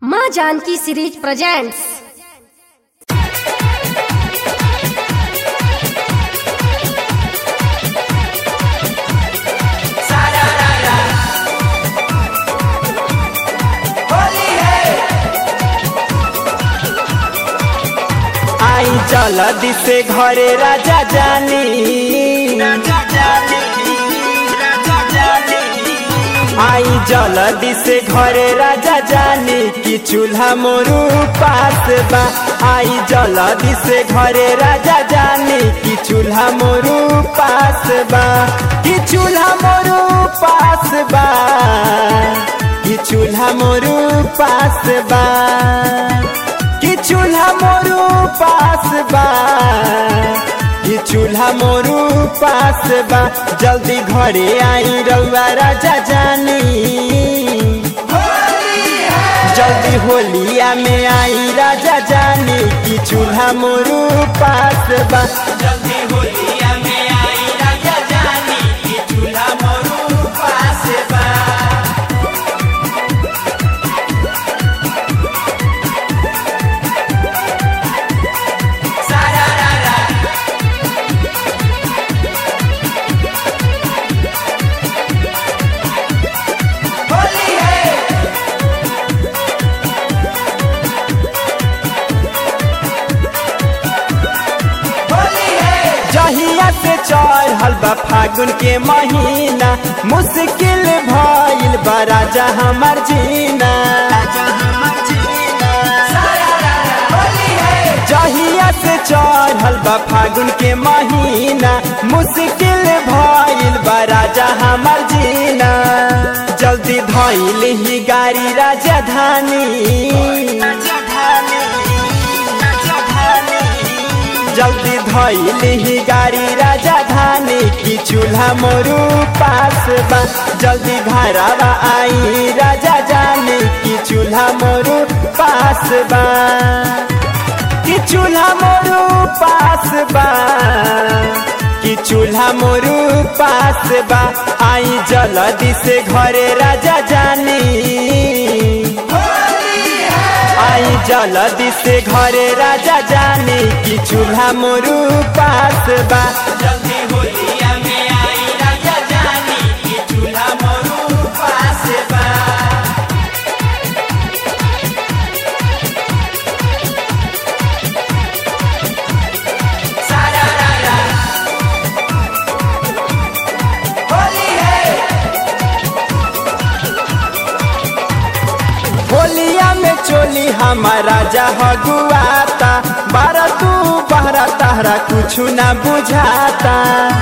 माँ Janaki series presents आई जल्दी से घरे राजा जानी आई जल्दी से घरे राजा जानी कि चूल्हा मोरू पास बा आई जल्दी से घरे राजा जानी कि चूल्हा मोरू पास बा कि चूल्हा मोरू पास बा कि चूल्हा मोरू पास बा कि चूल्हा मोरू पास बा कि चूल्हा मोरू पास बा जल्दी घरे आई रउआ राजा जानी जल्दी होलिया में आई राजा जानी कि चूल्हा मोरू पास बा जल्दी होलिया में आई राजा जानी कि चूल्हा मोरू पास बा जहिया से चढ़ल बा फागुन के महीना मुश्किल भइल बा राजा हमर जीना जहिया से चढ़ल बा फागुन के महीना मुश्किल भइल बा राजा हमर जीना जल्दी धइल ही गाड़ी राजधानी जल्दी धइल ही गाड़ी राजधानी की चूल्हा मोरू पास बा जल्दी घरवा आई राजा जानी की चूल्हा मोरू पास बा कि चूल्हा मोरू पास बा कि चूल्हा मोरू पास बा आई जल्दी से घरे राजा जानी आई जल्दी से घरे राजा जानी कि चूल्हा मोरू पास बा जल्दी होलिया में आई राजा जानी कि चूल्हा मोरू पास बा सारा रारा होली है होलिया में चोली हमारा जहगुआता बारह तू बहरा तहरा कुछ ना बुझाता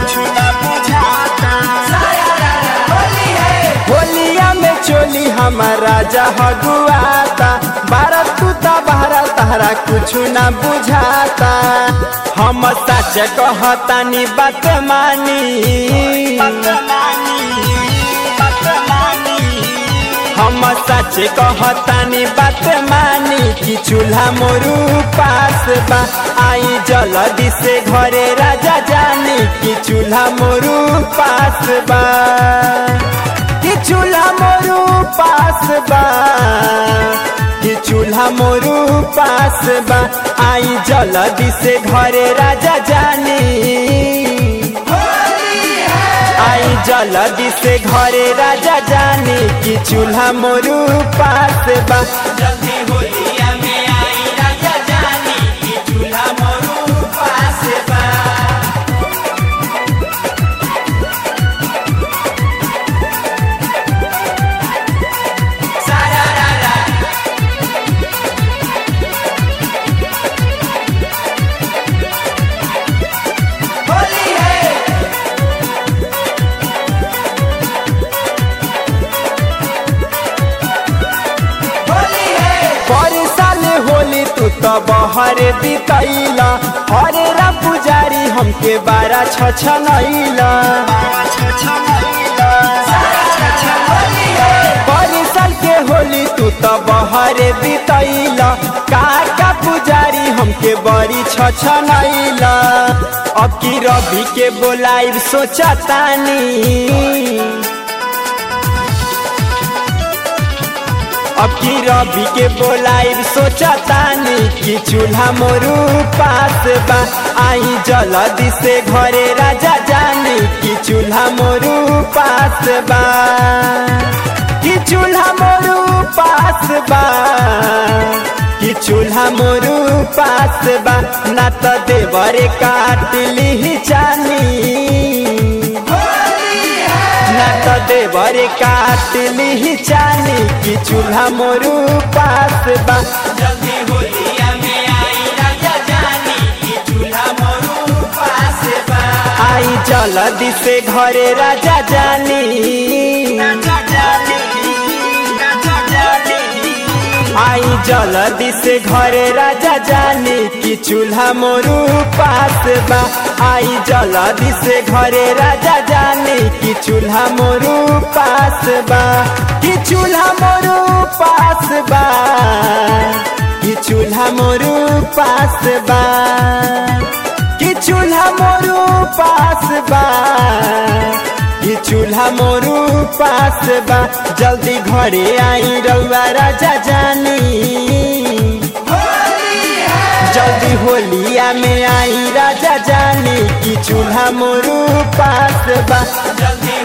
होलिया में चोली हमारा जहगुआता बारह तू ता बहरा तहरा कुछ ना बुझाता हम सच कहतानी बात मानी हम सच कहतानी बात मानी कि चूल्हा मोरू पास बा आई जल्दी से घरे राजा जानी कि चूल्हा मोरू पास बा कि चूल्हा मोरू पास बा कि चूल्हा मोरू पास बा आई जल्दी से घरे राजा जानी आई जल्दी से घरे राजा जानी कि चूल्हा मोरू पास बा जल्दी होलिया में आई राजा जानी कि चूल्हा मोरू पास बा सारा रारा होली है पर साल होली तू तो बहर बितैला हरे रा पुजारी हमके बारा छछनैला पर साल के होली तू तो बहर बितैला काका पुजारी हमके बड़ी छछनैला अब की रवि के बोलाइब सोचतानी अब की रवि के बोलाइब सोचतानी कि चूल्हा मोरू पास बा आई जल्दी से घरे राजा जानी कि चूल्हा मोरू पास बा कि चूल्हा मोरू पास बा कि चूल्हा मोरू पास बा ना तो देवरे काट ली चानी ना तो देवरे काट ली चानी कि चूल्हा मोरू पास बा जल्दी होलिया में आई राजा जानी कि चूल्हा मोरू पास बा आई जल्दी से घरे राजा जानी राजा जानी राजा जानी आई जल्दी से घरे राजा जानी कि चूल्हा मोरू पास बा आई जल्दी से घरे राजा जानी कि चूल्हा मोरू पास बा कि चूल्हा मोरू पास बा कि चूल्हा मोरू पास बा कि चूल्हा मोरू पास बा कि चूल्हा मोरू पास बा जल्दी घरे आई रउआ राजा जानी जल्दी होलिया में आई राजा जानी कि चूल्हा मोरू पास बा जल्दी